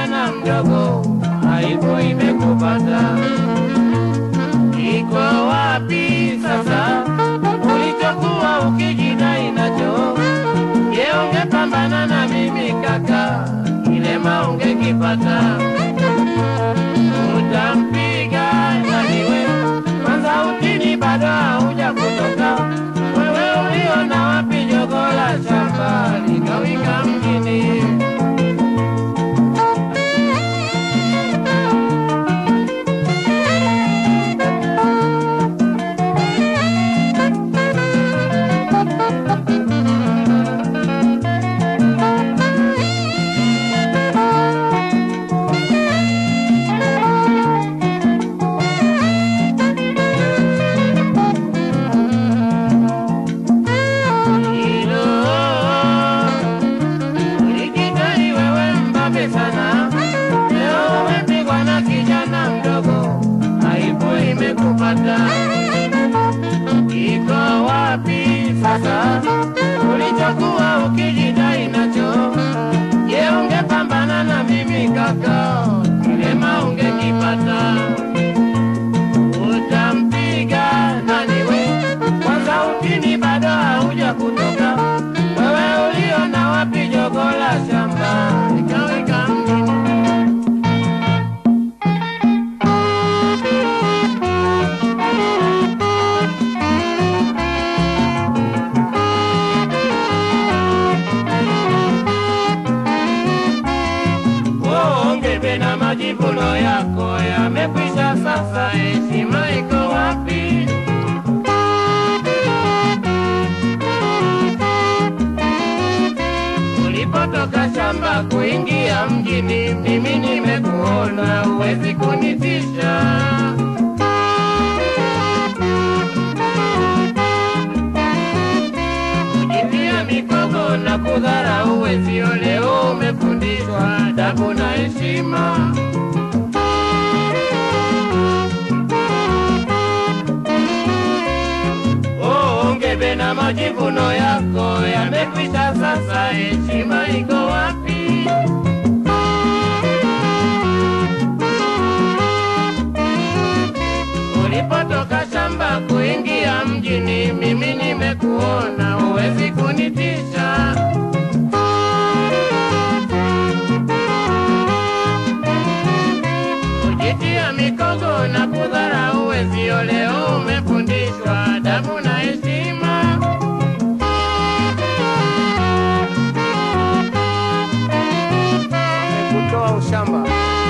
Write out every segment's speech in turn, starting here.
kijana mdogo, aibu imekupata. Iko wapi sasa ulichokuwa ukijidai nacho? Je, ungepambana na mimi kaka, kilema ungekipata. Utampiga naniwe kwanza, utini bado hauja kutoka. Wewe uliona wapi jogo la shamba likawika mjini? Hilo ulijidai wewe mbabe sana, leo umepigwa na kijana mdogo, aibu imekupata. Iko wapi sasa ulichokuwa ukijidai nacho? Je, ungepambana na mimi kaka, kilema ungekipata. Utampiga nani we? Kwanza utini bado hauja kutoka. Wewe uliona wapi jogo la shamba likaweka mjini? Ongebe na majivuno yako yamekwisha sasa, heshima iko wapi? Ulipotoka shamba kuingia mjini, mimi nimekuona, huwezi kunitisha. Kujitia mikogo na kudharau wezio, leo umefundishwa adabu na heshima. Oh, ongebe na majivuno yako yamekwisha sasa, heshima iko wapi? Ulipotoka shamba kuingia mjini, mimi nimekuona, huwezi kunitisha. Kujitia mikogo na kudharau wezio, leo umefundishwa adabu na heshima. kutoa ushamba.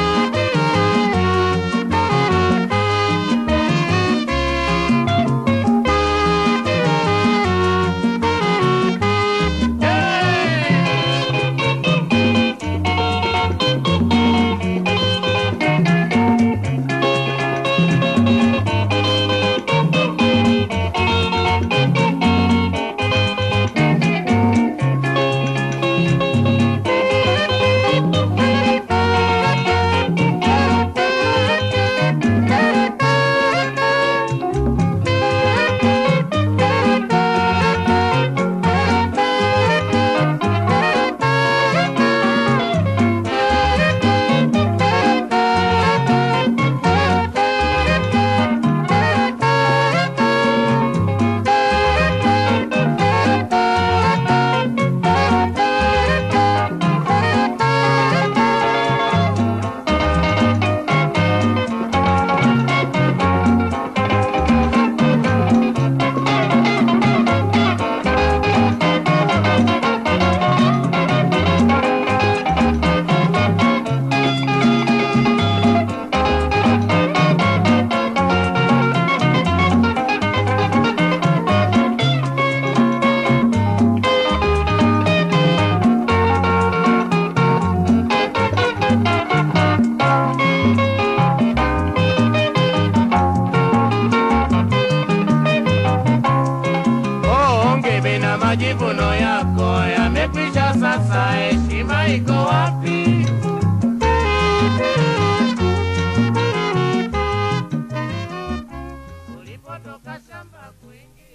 Oh, ongebe na majivuno yako yamekwisha sasa, heshima iko wapi? Ulipotoka shamba kuingia